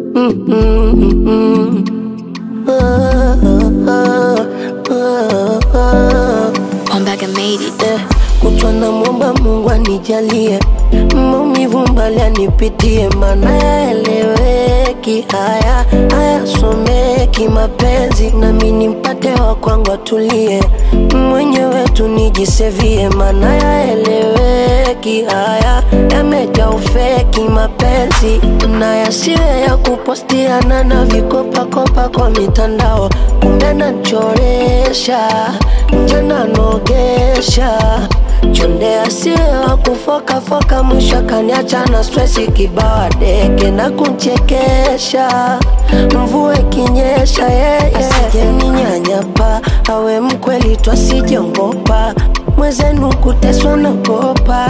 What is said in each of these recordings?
Ombaga made it. Eh, kutwa na mwomba Mungu anijalie maumivu mbali anipitie, mana yaeleweki, haya hayasomeki mapenzi, nami nimpate wa kwangu atulie, mwenyewe tu nijisevie, mana yaeleweki, haya yamejaa ufeki mapenzi, na yasiwe ya kupostiana na vikopakopa kwa mitandao, kumbe nachoresha nje nanogesha chonde asiye wa kufokafoka, mwisho akaniacha na stresi kibawa deke na kunchekesha, mvua ikinyesha yeye asije ninyanyapa, awe mkweli twasijongopa, mwezenu kuteswa nagopa,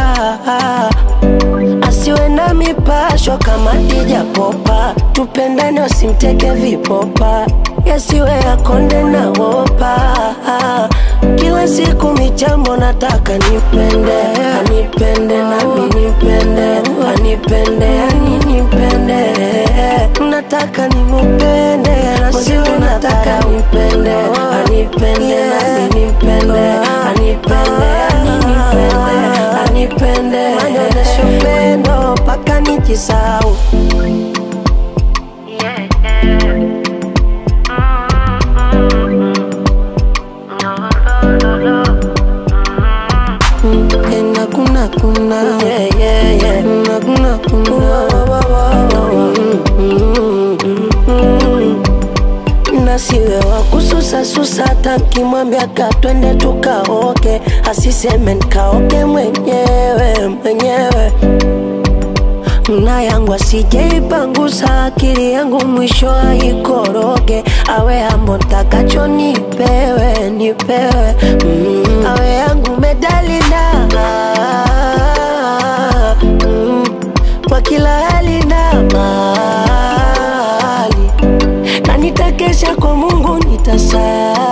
asiwe na mipasho kama Dija Popa, tupendane wasimteke vipopa, yasiwe yakonde na wopa kila siku michambo nataka nipende anipende nami nipende anipende ani nipende nataka nimupende nasiwe nataka nipende anipende nami nipende anipende ani nipende anipende anyonyeshe upendo mpaka nijisau Ena kuna kuna yeah, yeah, yeah. Na kuna kuna nasiwe wa kususa susa, hata nkimwambia katwende tukaoke, asiseme nikaoke mwenyewe mwenyewe na yangu asijeipangusa akili yangu mwisho aikoroge, awe ambo ntakacho nipewe nipewe, mm. awe yangu medali na mm. kwa kila hali na mali, na nitakesha kwa Mungu nitasali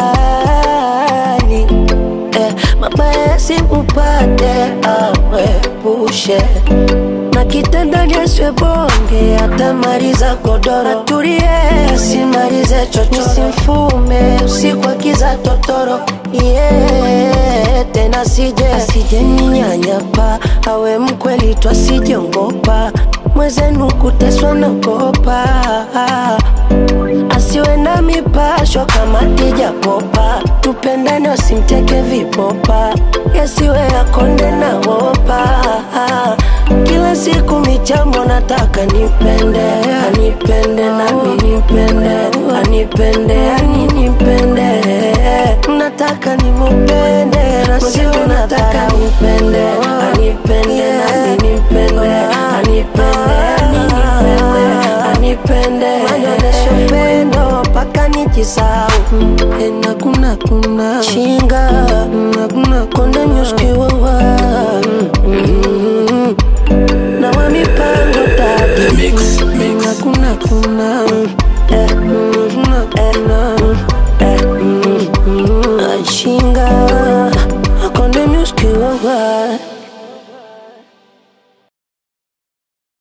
eh, mabaya simupate awepushe na kitandani asiwe bonge, atamaliza godoro, atulie asimalize chochoro, simfume usiku akiza totoro yeah, tena sije asije ninyanyapa, awe mkweli twasijongopa, mwezenu kuteswa nagopa asiwe na mipasho kama Dija Popa, tupendane wasimteke vipopa, yasiwe yakonde na wopa kila siku michambo nataka nipende anipende nami nipende anipende ani nipende nataka nimupende nasiwe nataka nipende anipende nami nipende anipende ani nipende anipende anyonyeshe upendo mpaka nijisau ena kuna kuna chinga na kuna konde nyuskiwawa na wa mipango tatu Mix, mix. kuna kuna